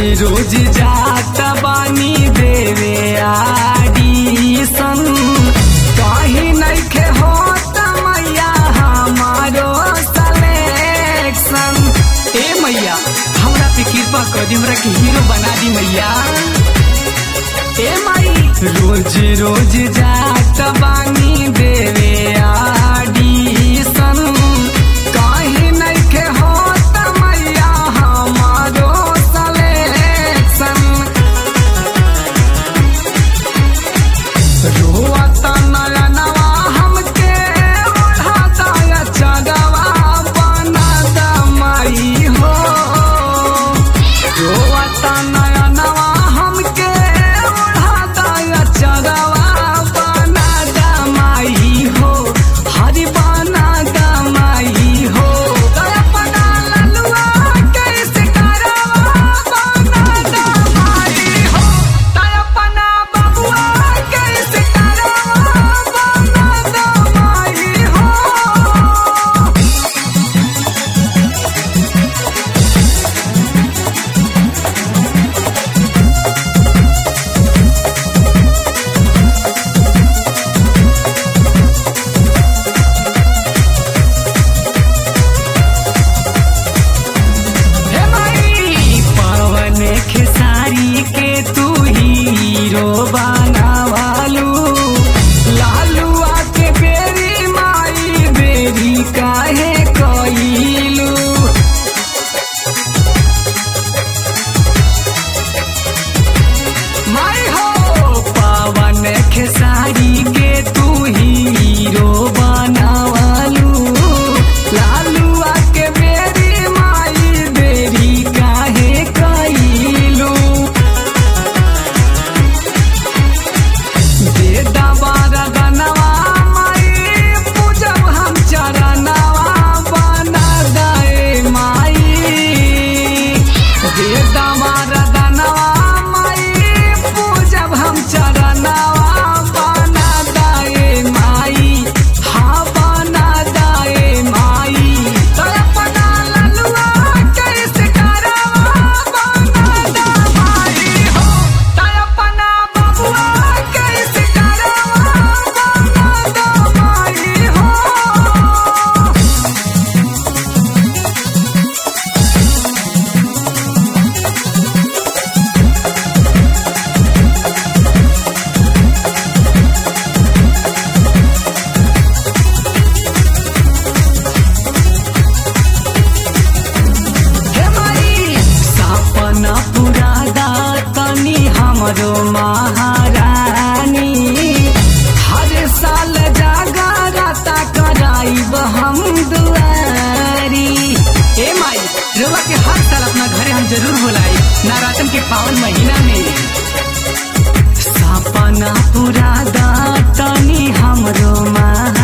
रोज जात बानी देवे आडीसन कहीं नइखे होत मैया हमारो सलेक्शन ए मैया हमरा पे कृपा कर दी हमरा के हीरो बना दी मैया ए माई रोज रोज जात बानी देवे आडीसन कहीं नइखे होत मैया हमारो सलेक्शन रोता नयनवा हमके ओढ़ाता या चगवा बनाता माई हो रोता नयनवा हमके ओढ़ाता या चगवा बनाता माई हो हरि बनाता माई हो दया पना ललुआ कैसे करवा बनाता माई हो दया पना बबुआ कैसे करवा बनाता माई हो हे माई पवन खेसारी के तू हीरो बनावालू लालुआ के बेरी माई बेरी काहे कइलू माई हो पवन खेसारी के तू हीरो बनावालू लालुआ के बेरी माई बेरी काहे कइलू दे दबारा गनवा माई पूजब हम चरणवा बना दे माई दे दबारा गनवा माई पूजब हम चरणवा बना दे माई हाँ बना दे माई तड़पना ललुआ कैसे करवा बना दे माई हो तड़पना बबुआ कैसे करवा बना दे माई हो हे माई सपना पूरा तनी हमरो महारानी हर साल जागरता कराइब हम दुआरी ए माई रउआ के हर साल अपना घरे हम जरूर बुलाई नवरात्र के पावन महीना में सपना पूरा तनी हमरो महारानी